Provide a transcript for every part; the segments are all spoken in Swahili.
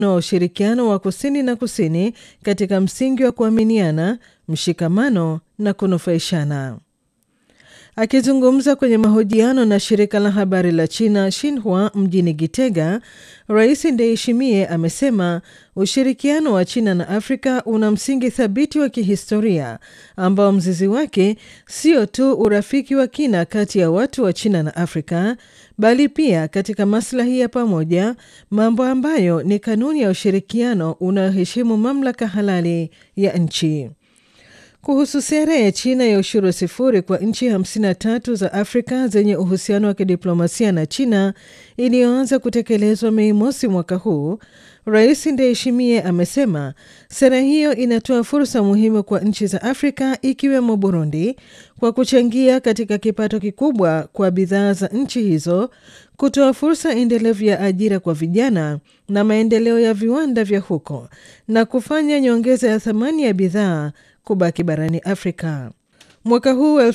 wa ushirikiano wa kusini na kusini katika msingi wa kuaminiana, mshikamano na kunufaishana. Akizungumza kwenye mahojiano na shirika la habari la China Xinhua mjini Gitega, Rais Ndayishimiye amesema ushirikiano wa China na Afrika una msingi thabiti wa kihistoria ambao mzizi wake sio tu urafiki wa kina kati ya watu wa China na Afrika bali pia katika maslahi ya pamoja, mambo ambayo ni kanuni ya ushirikiano unaoheshimu mamlaka halali ya nchi. Kuhusu sera ya China ya ushuru sifuri kwa nchi 53 za Afrika zenye uhusiano wa kidiplomasia na China iliyoanza kutekelezwa Mei mosi mwaka huu, Rais Ndayishimiye amesema sera hiyo inatoa fursa muhimu kwa nchi za Afrika ikiwemo Burundi kwa kuchangia katika kipato kikubwa kwa bidhaa za nchi hizo, kutoa fursa endelevu ya ajira kwa vijana na maendeleo ya viwanda vya huko na kufanya nyongeza ya thamani ya bidhaa kubaki barani Afrika. Mwaka huu wa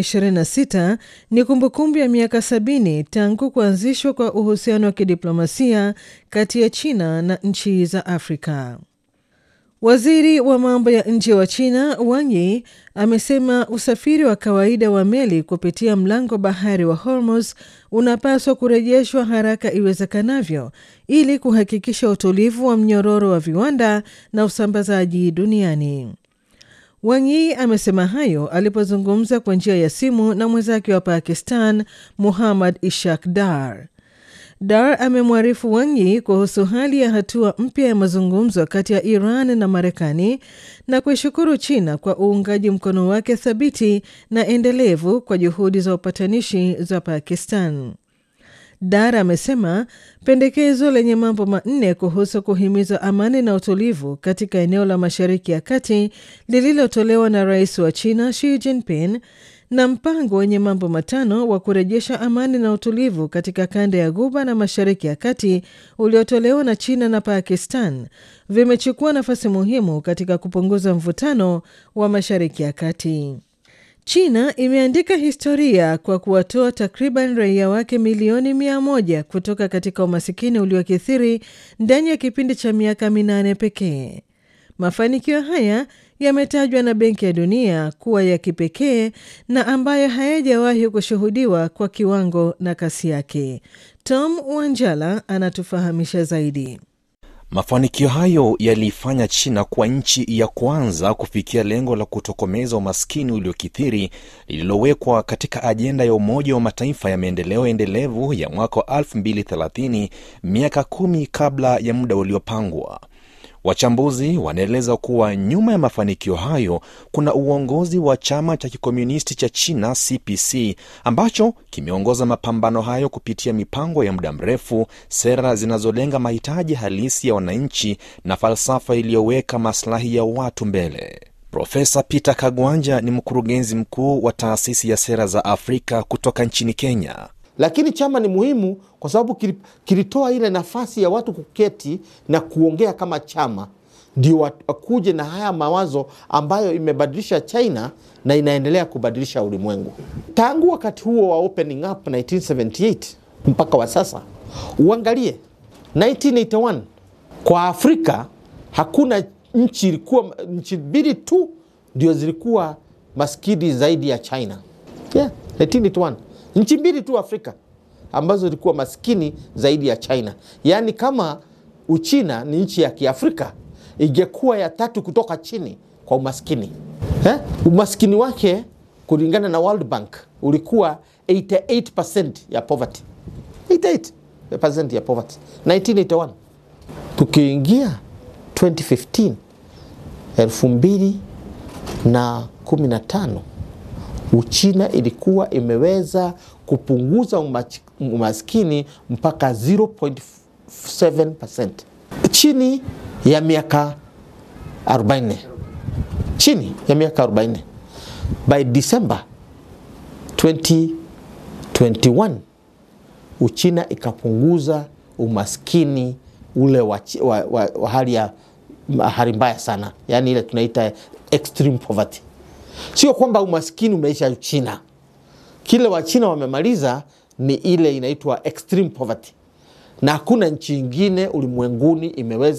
2026 ni kumbukumbu ya miaka sabini tangu kuanzishwa kwa uhusiano wa kidiplomasia kati ya China na nchi za Afrika. Waziri wa mambo ya nje wa China Wang Yi amesema usafiri wa kawaida wa meli kupitia mlango bahari wa Hormuz unapaswa kurejeshwa haraka iwezekanavyo ili kuhakikisha utulivu wa mnyororo wa viwanda na usambazaji duniani. Wang Yi amesema hayo alipozungumza kwa njia ya simu na mwenzake wa Pakistan Muhammad Ishaq Dar. Dar amemwarifu Wang Yi kuhusu hali ya hatua mpya ya mazungumzo kati ya Iran na Marekani na kuishukuru China kwa uungaji mkono wake thabiti na endelevu kwa juhudi za upatanishi za Pakistan. Dar amesema pendekezo lenye mambo manne kuhusu kuhimiza amani na utulivu katika eneo la Mashariki ya Kati lililotolewa na rais wa China Xi Jinping na mpango wenye mambo matano wa kurejesha amani na utulivu katika kanda ya Ghuba na Mashariki ya Kati uliotolewa na China na Pakistan vimechukua nafasi muhimu katika kupunguza mvutano wa Mashariki ya Kati. China imeandika historia kwa kuwatoa takriban raia wake milioni mia moja kutoka katika umasikini uliokithiri ndani ya kipindi cha miaka minane pekee. Mafanikio haya yametajwa na Benki ya Dunia kuwa ya kipekee na ambayo hayajawahi kushuhudiwa kwa kiwango na kasi yake. Tom Wanjala anatufahamisha zaidi. Mafanikio hayo yaliifanya China kuwa nchi ya kwanza kufikia lengo la kutokomeza umaskini uliokithiri lililowekwa katika ajenda ya Umoja wa Mataifa ya maendeleo endelevu ya mwaka wa 2030, miaka kumi kabla ya muda uliopangwa. Wachambuzi wanaeleza kuwa nyuma ya mafanikio hayo kuna uongozi wa chama cha kikomunisti cha China CPC ambacho kimeongoza mapambano hayo kupitia mipango ya muda mrefu, sera zinazolenga mahitaji halisi ya wananchi na falsafa iliyoweka maslahi ya watu mbele. Profesa Peter Kagwanja ni mkurugenzi mkuu wa taasisi ya sera za Afrika kutoka nchini Kenya. Lakini chama ni muhimu kwa sababu kilitoa ile nafasi ya watu kuketi na kuongea kama chama, ndio wakuje na haya mawazo ambayo imebadilisha China na inaendelea kubadilisha ulimwengu. Tangu wakati huo wa opening up 1978 mpaka wa sasa, uangalie 1981 kwa Afrika hakuna nchi ilikuwa, nchi mbili tu ndio zilikuwa maskini zaidi ya China. Yeah, 1981 nchi mbili tu Afrika ambazo zilikuwa maskini zaidi ya China. Yaani, kama Uchina ni nchi ya Kiafrika, ingekuwa ya tatu kutoka chini kwa umaskini eh? Umaskini wake kulingana na World Bank ulikuwa 88% ya poverty, 88% ya poverty 1981. Tukiingia 2015 elfu mbili na kumi na tano Uchina ilikuwa imeweza kupunguza umaskini mpaka 0.7% chini ya miaka 40, chini ya miaka 40. By December 2021 Uchina ikapunguza umaskini ule wa, wa, wa, wa hali ya hali mbaya sana, yaani ile tunaita extreme poverty. Sio kwamba umaskini umeisha China. Kile Wachina wamemaliza ni ile inaitwa extreme poverty, na hakuna nchi ingine ulimwenguni imeweza